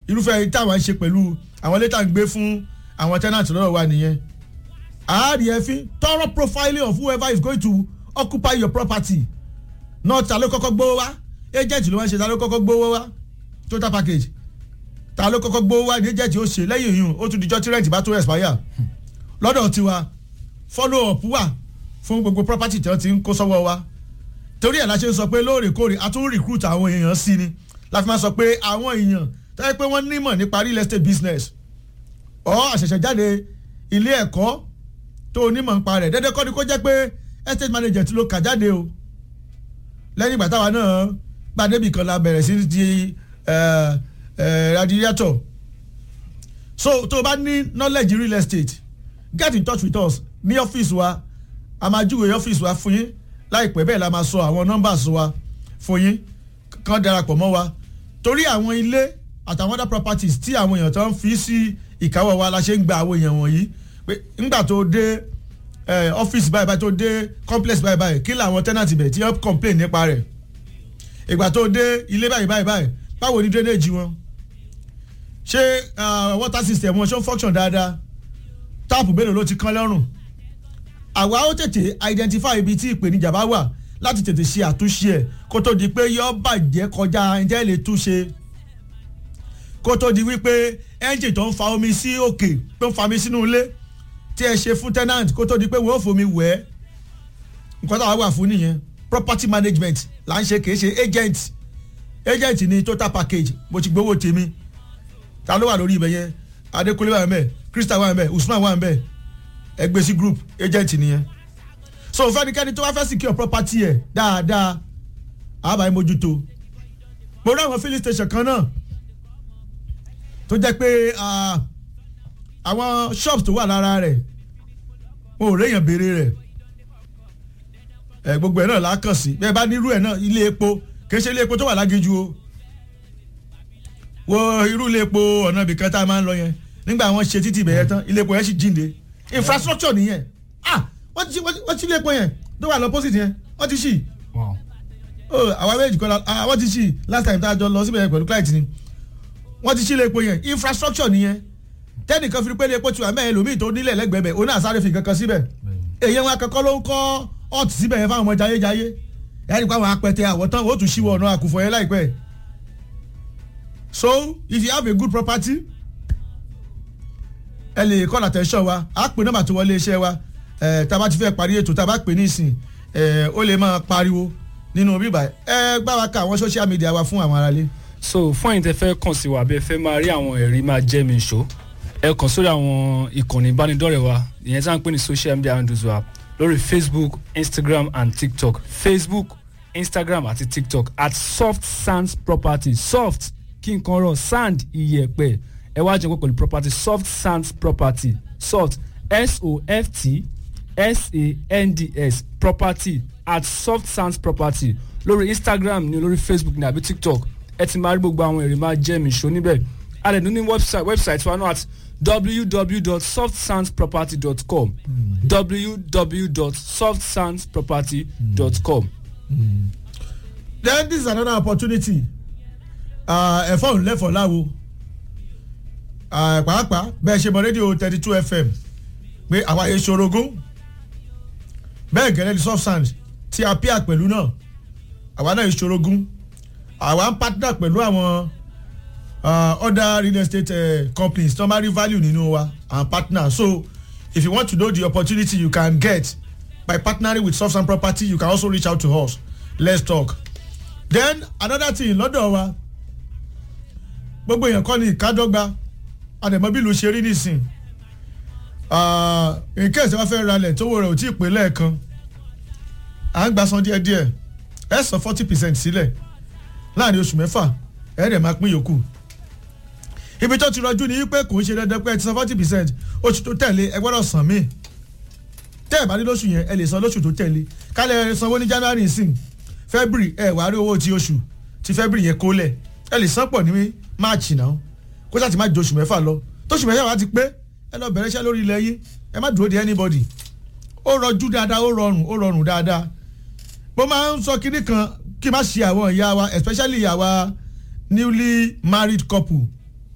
irúfẹ́ táwọn ń ṣe pẹ̀lú àwọn ilé tá à ń gbé fún àwọn tenant lọ́dọ̀ wa nìyẹn àárí ẹ̀fín thorough profiling of whoever is going to occupy your property náà ta ló kọ́kọ́ gbówó wá agent ló máa ń ṣe ta ló kọ́kọ́ gbówó wá total package ta ló kọ́kọ́ gbówó wá ní agent ó ṣe lẹ́yìn ìyún ó tún dijọ́ tí rent bá tó expire lọ́dọ̀ tiwa follow up wà fún gbogbo property tí wọ́n ti ń kó sọ́wọ́ wa torí ẹ̀ la ṣe ń sọ pé lóòrèkóòrè a tún recruit àwọn èèyàn sí ni la fi máa sọ pé àwọn èèyàn tó yẹ pé wọ́n nímọ̀ nípa real estate business ọ̀ àṣẹ̀ṣẹ̀ jáde ilé ẹ̀kọ́ tó onímọ̀ nípa rẹ̀ dédé kọ́ ni kó jẹ́ pé estate manager ti ló kà jáde o lẹ́yìn ìgbà táwa náà gbàdébì kan la bẹ̀rẹ̀ sí di radiator so tó o bá ní knowledge real estate get in touch with us ní ọ́fíìsì wa a máa júwe ọ́fíìsì wa fún yín láìpẹ́ bẹ́ẹ̀ la máa sọ àwọn numbers wa fún yín kàn darapọ̀ mọ́ wa torí àwọn ilé àtàwọn other properties tí àwọn èèyàn tó ń fi sí ìkáwọ́ wa la ṣe ń gba àwọn èèyàn wọ̀nyí pé ńgbà tó dé ọ́fíìsì báyìí báyìí tó dé complex báyìí báyìí kí làwọn tenant bẹ̀ tí wọ́n complain nípa rẹ̀ ìgbà tó dé ilé báyìí báyìí báyìí báwo ni drainage wọn ṣé water system wọn ṣó ń function dáadáa táàpù mélòó ló ti kán lọ́rùn àwa ó tètè identify ibi tí ìpèníjà bá wà láti tètè ṣe àtúnṣe ẹ̀ kó tó di pé yọ bàjẹ́ kọjá ẹ̀jẹ̀ lè túnṣe kó tó di wípé engine tó ń fa omi sí òkè tó ń fa omi sínú ilé tí ẹ ṣe fún tenant kó tó di pé wọ́n ò fomi wẹ̀ ẹ́ nǹkan táwa wà fún nìyẹn property management là ń ṣe kì í ṣe agent agent ní total package mo ti gbowó tèmi ta ló wà lórí ibẹ̀ yẹn Adékúnlé wà ń bẹ̀ Crystal wà ń bẹ̀ Usman wà ń bẹ̀ ẹgbẹ́ sí group agent nìyẹn so fẹ́nikẹ́ni tó wá fẹ́ secure property ẹ̀ dáadáa àbáyé mójútó mo rí àwọn filling station kan náà tó jẹ́ pé àwọn shops tó wà lára rẹ̀ mo ò réyàn béèrè rẹ̀ ẹ gbogbo ẹ̀ náà la kàn sí bẹ́ẹ̀ bá nírú ẹ̀ náà ilé epo kìí ṣe ilé epo tó wà lágéjú o wo irú ilé epo ọ̀nà ibìkan tá a máa ń lọ yẹn nígbà wọn ṣe títì ibẹ̀ yẹn tán ilé epo yẹn sì jíǹde infrastructure nìyẹn ah wọ́n ti wọ́n ti ilé epo yẹn tó wà lọ́pọ̀sìtì yẹn wọ́n ti ṣì àwọn méjì kọ́ la wọ́n ti ṣì last time tá a jọ lọ síbẹ̀ yẹn pẹ̀lú client ni wọ́n ti ṣí ilé epo yẹn infrastructure nìyẹn tẹ́nìkan fi pé ilé epo tiwa mẹ́rin lòmíì tó nílẹ̀ lẹ́gbẹ̀ẹ́ bẹ̀ oní àsáré fi kankan síbẹ̀ èyí wọn akẹ́kọ̀ọ́ ló ń kọ́ ọ̀tì síbẹ̀ yẹn fáwọn ọmọ jayéjayé ẹ̀rí pa àwọn apẹtẹ àwọ̀tán ó tún ṣíwọ́ ọ̀nà àkùfọ̀ yẹn láìpẹ́ so if you have a good property ẹ lè call attention wa á pè nọ́mbà tó wọlé iṣẹ́ wa tá a bá ti fẹ́ parí ètò tá a bá pè ní ìsìn ó lè máa pariwo nínú bíbá ẹ gbá wa ká àwọn social media wa fún àwọn aráalé. so fún ẹ̀yin tẹ́ fẹ́ kàn sí wa bí ẹ fẹ́ máa rí àwọn ẹ̀rí máa jẹ́ mi ṣó ẹ kàn sórí àwọn ìkànnì ìbánidọ́rẹ̀ẹ́ wa ìyẹn tí wọ́n ń pè ní social media handles wa lórí facebook instagram and tiktok facebook instagram àti tiktok at soft sands property soft kí nǹkan rọ sand iyẹ̀pẹ̀ ẹ wá jẹun pẹ̀lú property soft sands property soft s-o-f-t s-a-n-d-s property at soft sands property lórí instagram ni lórí facebook ni àbí tiktok ẹ ti máa rí gbogbo àwọn èrè máa jẹ́ mi ṣó níbẹ̀ a lè ní ní website website wa náà at www.softsandsproperty.com www.softsandsproperty.com. then this is another opportunity ẹ̀fọ́ òun lẹ́fọ̀ọ́ láwo pàápàá bẹ́ẹ̀ ṣe mọ rédíò thirty two fm pé àwa yẹn ṣorogún bẹ́ẹ̀ gẹ́lẹ́ ní soft sand tí a píà pẹ̀lú náà àwa náà ṣorogún àwa ń partner pẹ̀lú àwọn uh, other real estate uh, companies tó máa rí value nínú wa and partner so if you want to know the opportunity you can get by partnering with soft sand property you can also reach out to us let's talk then another thing lọ́dọ̀ wa gbogbo èèyàn kọ́ ni ìkádọ́gba àdèmọ́bìlù ṣe rí nísìn in case wọ́n fẹ́ ralẹ̀ tówó rẹ̀ ò tí ì pé lẹ́ẹ̀kan à ń gba san díẹ̀díẹ̀ ẹ san forty percent sílẹ̀ láàrin oṣù mẹ́fà ẹ dẹ̀ máa pín yòókù ibi tó ti rọjú ni pé kò ń ṣe dandan pé ẹ ti san forty percent oṣù tó tẹ̀lé ẹ gbọ́dọ̀ san míì tẹ́ ẹ̀ bá ní lóṣù yẹn ẹ lè san lóṣù tó tẹ̀lé kálẹ̀ ẹ sanwó ní january sìn february ẹ wàá rí owó ti oṣù ti february yẹn kólẹ̀ ẹ lè san pọ̀ ní march náà kó sáà ti má ju oṣù mẹ́fà lọ tóṣù mẹ́fà wá ti pé ẹ lọ bẹ̀rẹ̀ iṣẹ́ lórí ilẹ̀ yín ẹ má dúró de anybody ó rọjú dáadáa ó rọrùn ó rọrùn dáadáa mo máa ń sọ kinní kan kí n má ṣe àwọn ìyá wa especially ìyá wa newly married couple